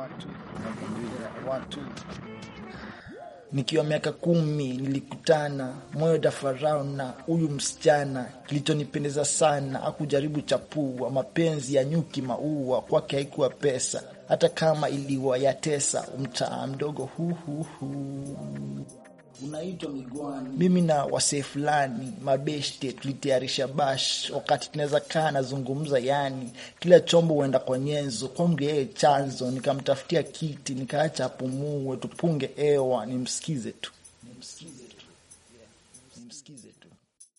watu nakwambia watu nikiwa miaka kumi nilikutana moyo dafarao na huyu msichana. Kilichonipendeza sana akujaribu chapua mapenzi ya nyuki maua, kwake haikuwa pesa, hata kama iliwayatesa mtaa mdogo huhuhu unaitwa Migwani. Mimi na wasee fulani mabeshte tulitayarisha bash, wakati tunaweza kaa nazungumza, yani kila chombo huenda kwa nyenzo, kwangu yeye chanzo. Nikamtafutia kiti nikaacha apumue, tupunge hewa, nimsikize tu, nimsikize tu, yeah, nimsikize tu.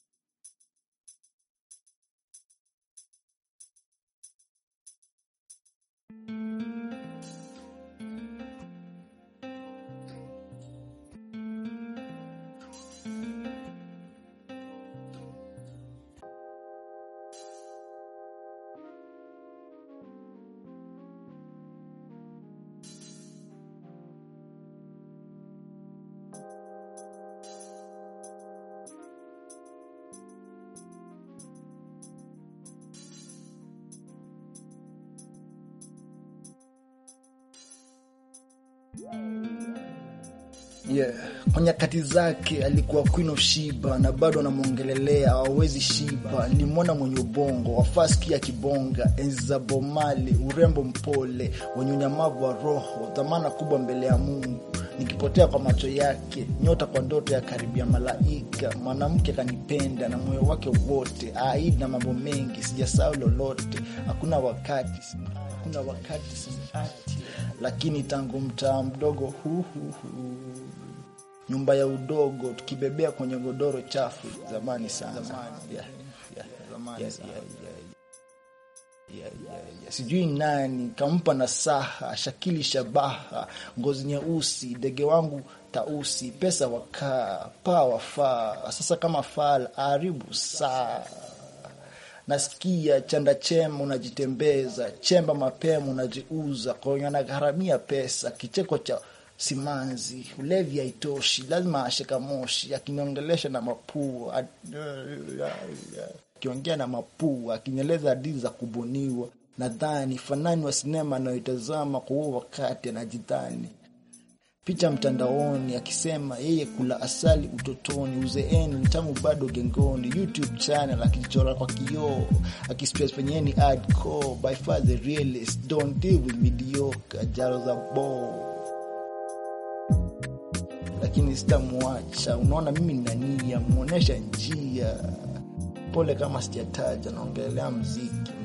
Yeah. Kwa nyakati zake alikuwa queen of shiba na bado anamwongelelea hawawezi shiba. Nilimwona mwenye ubongo wafaski ya kibonga, enzi za bomali, urembo mpole, wenye unyamavu wa roho, dhamana kubwa mbele ya Mungu. Nikipotea kwa macho yake, nyota kwa ndoto ya karibia malaika. Mwanamke kanipenda na moyo wake wote, aidi na mambo mengi, sijasahau lolote. Hakuna wakati, hakuna wakati siati, lakini tangu mtaa mdogo huu huu huu nyumba ya udogo tukibebea kwenye godoro chafu zamani sana Yeah, yeah, yeah, yeah, yeah, yeah, yeah. Sijui nani kampa nasaha, shakili shabaha, ngozi nyeusi, ndege wangu tausi, pesa wakaa, paa wafaa, sasa kama fal aribu saa nasikia chanda chema unajitembeza, chemba mapema unajiuza, kwenye anagharamia pesa, kicheko cha simanzi, ulevi haitoshi, lazima asheka moshi, akiniongelesha na mapua, akiongea na mapua, akinyeleza hadithi za kubuniwa. Nadhani fanani wa sinema anayoitazama kwa huo wakati anajidhani picha mtandaoni akisema yeye kula asali utotoni, uzeeni ni tamu bado gengoni. YouTube channel akichora kwa kioo, akistress penye yeye ni hardcore, by far the realest, don't deal with mediocre, jaro za ball lakini sitamwacha. Unaona, mimi nina nia, muonesha njia. Pole kama sijataja, naongelea mziki